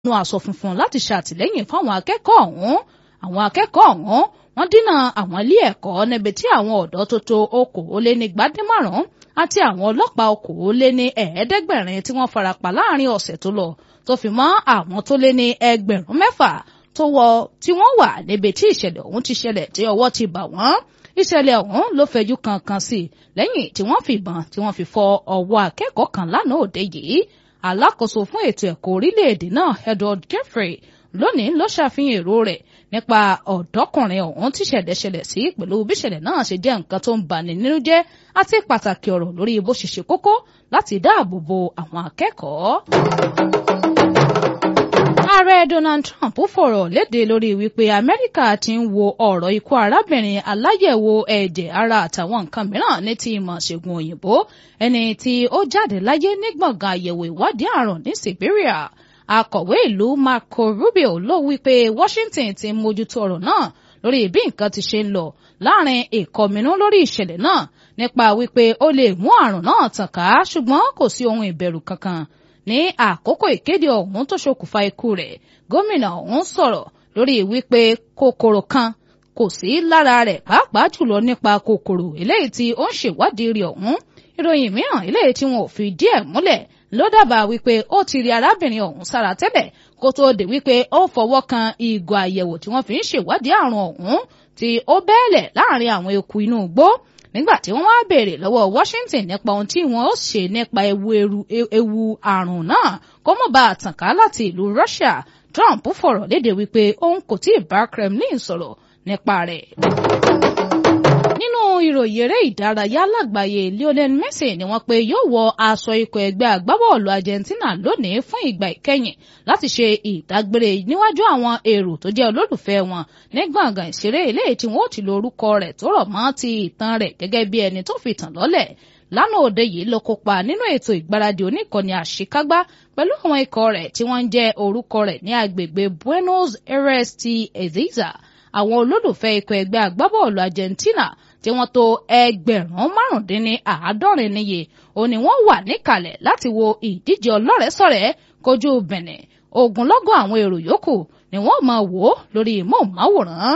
nu aṣọ funfun láti ṣàtìlẹ́yìn fáwọn akẹ́kọ̀ọ́ ọ̀hún àwọn akẹ́kọ̀ọ́ ọ̀hún wọ́n dínà àwọn ilé ẹ̀kọ́ níbi tí àwọn ọ̀dọ́ tó tó okòólénígbádínmárùn àti àwọn ọlọ́pàá okòóléní ẹ̀ẹ́dẹ́gbẹ̀rin tí wọ́n farapa láàrin ọ̀sẹ̀ tó lọ tó fi mọ́ àwọn tó lé ní ẹgbẹ̀rún mẹ́fà tó wọ tí wọ́n wà níbi tí ìṣẹ̀lẹ̀ ọ̀hún ti ṣẹlẹ̀ tí ọwọ́ ti bà wọ́n ìṣẹ̀lẹ̀ ọ̀hún ló fẹjú kankan sí i lẹ́yìn tí wọ́n fi ìbọn tí wọ́n fi fọ ọwọ́ akẹ́kọ̀ọ́ kan lánàá òde yìí alákòóso fún ètò ẹ̀kọ́ orílẹ̀-èdè náà Edward Jeffrey lónìí ló ṣàfihàn èrò rẹ̀ nípa ọ̀dọ́kùnrin ọ̀hún tí ṣẹ̀lẹ̀ ṣẹlẹ̀ sí pẹ̀lú bí ṣẹlẹ̀ náà ṣe jẹ́ nǹkan tó ń bani nínú jẹ́ àti pàtàkì ọ̀rọ̀ lórí bó ṣe ṣe kókó láti dáàbò bo àwọn akẹ́kọ̀ọ́. Ààrẹ Donald Trump fọ̀rọ̀ léde lórí wípé Amẹ́ríkà ti ń wo ọ̀rọ̀ ikú arábìnrin aláyẹ̀wò ẹ̀jẹ̀ ara àtàwọn nǹkan mìíràn ní ti ìmọ̀ ṣègùn òyìnbó ẹni tí ó jáde láyé ní gbọ̀ngàn àyẹ̀wò ìwádìí àrùn ní Siberia akọ̀wé ìlú Marco Rubio ló wí pé Washington ti mójútó ọ̀rọ̀ náà lórí bí nǹkan ti ṣe ń lọ láàrin ìkọminú lórí ìṣẹ̀lẹ̀ náà nípa wípé ó lè mú àrùn náà tàn ká ṣùgbọ́n kò sí ohun ìbẹ̀rù kankan ní àkókò ìkéde ọ̀hún tó ṣokùnfà ikú rẹ̀ gómìnà ọ̀hún sọ̀rọ̀ lórí wípé kòkòrò kan kò sí lára rẹ̀ pàápàá jùlọ nípa kòkòrò eléyìí tí ó ń ṣèwádìí rẹ̀ ọ̀hún ìròyìn mìíràn eléyìí tí wọn ò fi díẹ̀ múlẹ̀ ló dábàá wípé ó ti rí arábìnrin ọ̀hún sára tẹ́lẹ̀ kó tóó dé wípé ó fọwọ́ kan ìgò àyẹ̀wò tí wọ́n fi ń ṣèwádìí àrùn ọ̀hún tí ó bẹ́ẹ̀lẹ̀ láàrin àwọn eku inú igbó nígbà tí wọ́n wá béèrè lọ́wọ́ Washington nípa ohun tí wọ́n ó ṣe nípa ewu àrùn náà kó mọ̀ bá a tàn ká láti ìlú Russia Trump fọ̀rọ̀ léde wípé òun kò tí ì bá Kremlin sọ̀rọ̀ nípa rẹ̀ nínú ìròyìn eré ìdárayá lágbàáyé Lionel Messi ni wọ́n pé yóò wọ aṣọ ikọ̀ ẹgbẹ́ agbábọ́ọ̀lù Argentina lónìí fún ìgbà ìkẹyìn láti ṣe ìdágbére níwájú àwọn èrò tó jẹ́ olólùfẹ́ wọn ní gbọ̀ngàn ìṣeré eléyìí tí wọ́n ó ti lo orúkọ rẹ̀ tó rọ̀ mọ́ ti ìtàn rẹ̀ gẹ́gẹ́ bí ẹni tó fi tàn lọ́lẹ̀ lánàá òde yìí ló kópa nínú ètò ìgbáradì oníkànnì àṣekágbá pẹ̀lú àwọn ikọ̀ rẹ̀ tí wọ́n ń jẹ́ orúkọ rẹ̀ ní agbègbè Buenos Aires ti Ezeiza àwọn olólùfẹ́ ikọ̀ ẹgbẹ́ agbábọ́ọ̀lù Argentina tí wọ́n tó ẹgbẹ̀rún márùndínní àádọ́rin níye ó ní wọ́n wà níkàlẹ̀ láti wo ìdíje ọlọ́rẹ̀ẹ́sọ̀rẹ́ kojú Benin ogunlọ́gọ̀ àwọn èrò yòókù ni wọ́n máa wò ó lórí móhùnmáwòrán.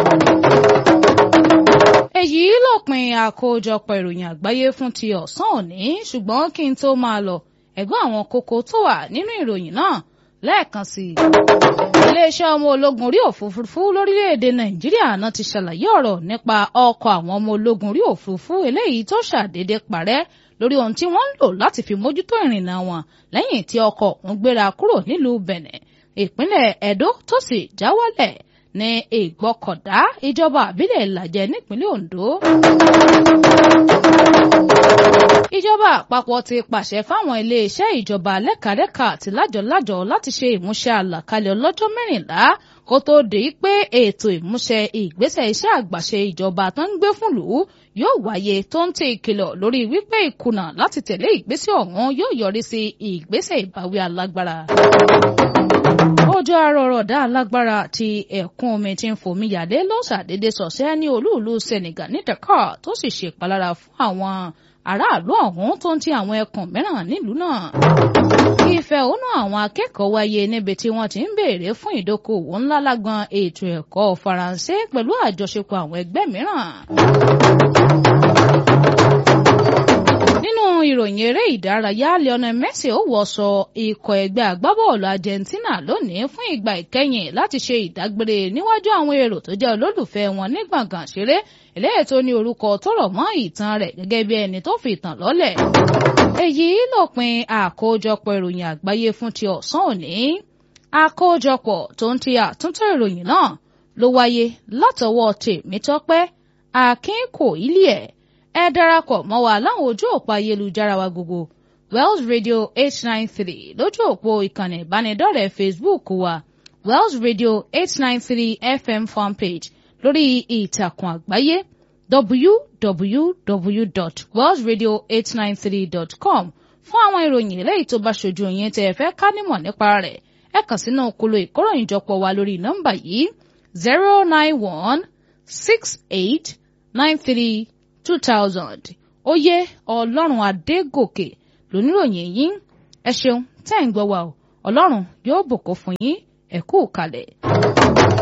èyí lópin àkójọpọ̀ ìròyìn àgbáyé fún ti ọ̀sán òní ṣùgbọ́n kí n tó máa lọ ẹ̀gbọ́n àwọn kókó tó wà nínú ìròyìn náà lẹ́ẹ̀kan sí i. iléeṣẹ́ ọmọ ológun orí òfurufú lórílẹ̀‐èdè nàìjíríà náà ti ṣàlàyé ọ̀rọ̀ nípa ọkọ̀ àwọn ọmọ ológun orí òfurufú eléyìí tó ṣàdédé parẹ́ lórí ohun tí wọ́n ń lò láti fi mójútó ìrìnnà wọn lẹ́yìn tí ọkọ̀ ọ̀hún gbéra kúrò nílùú bẹ̀nẹ̀ ìpínlẹ̀ ẹ̀dó tó sì já wálẹ̀ ní ìgbọ́kọ̀dá ìjọba àbílẹ̀ ìlàjẹ nípínlẹ̀ ondo ìjọba àpapọ̀ ti pàṣẹ fáwọn iléeṣẹ́ ìjọba lẹ́kàlẹ́kà àti lájọ̀lájọ̀ láti ṣe ìmúṣẹ àlàkalẹ̀ ọlọ́jọ́ mẹ́rìnlá kó tó dé pé ètò ìmúṣẹ ìgbésẹ̀ iṣẹ́ àgbàṣe ìjọba tó ń gbé fún lù ú yóò wáyé tó ń tẹ ìkìlọ̀ lórí wípé ìkùnà láti tẹ̀lé ìgbésẹ̀ ọ̀hún yóò yọrí sí ìgbésẹ̀ ìbáwí alágbára òjò arọ̀rọ̀dá alágbára àti ẹ̀kún omi tí ń fomi yàdé ló ṣàdédé sọ̀sẹ́ ní olúùlú Senegal ní Dakar tó sì ṣèpalára fún àwọn aráàlú ọ̀hún tó ń ti àwọn ẹkùn mìíràn nílùú náà. ìfẹ̀hónú àwọn akẹ́kọ̀ọ́ wáyé níbi tí wọ́n ti ń béèrè fún ìdókòwò ńlá lágbọn ètò ẹ̀kọ́ Faransé pẹ̀lú àjọṣepọ̀ àwọn ẹgbẹ́ mìíràn. nínú ìròyìn eré ìdárayá Lionel Messi ó wọṣọ ikọ̀ ẹgbẹ́ agbábọ́ọ̀lù Argentina lónìí fún ìgbà ìkẹyìn láti ṣe ìdágbére níwájú àwọn èrò tó jẹ́ olólùfẹ́ wọn ní gbọ̀ngàn ṣeré eléyìí tó ní orúkọ tó rọ̀ mọ́ ìtàn rẹ̀ gẹ́gẹ́ bí ẹni tó fi ìtàn lọ́lẹ̀. èyí lópin àkójọpọ̀ ìròyìn àgbáyé fún ti ọ̀sán òní àkójọpọ̀ tó ń ti àtúntò ìròyìn náà ló wáyé látọwọ́ Tèmítọ́pẹ́ Akínkòílẹ̀ ẹ darapọ̀ mọ́ wa láwọn ojú òpó ayélujára wa gbogbo Wells Radio eight nine three lójú òpó ìkànnì ìbánidọ́rẹ̀ẹ́ Facebook wa Wells Radio eight nine three FM fanpage lórí ìtàkùn àgbáyé www.wellsradio893.com fún àwọn ìròyìn eléyìí tó bá ṣojú yín tẹ́ ẹ fẹ́ ká nímọ̀ nípa rẹ̀ ẹ kàn sínú kolo ìkóròyìnjọpọ̀ wa lórí nọ́mbà yìí zero nine one six eight nine three two thousand oyè ọlọ́run adégòkè lóníròyìn yín ẹ ṣeun tẹ́ ń gbọ́ wa o ọlọ́run yóò bùkún fún yín ẹ kú kalẹ̀.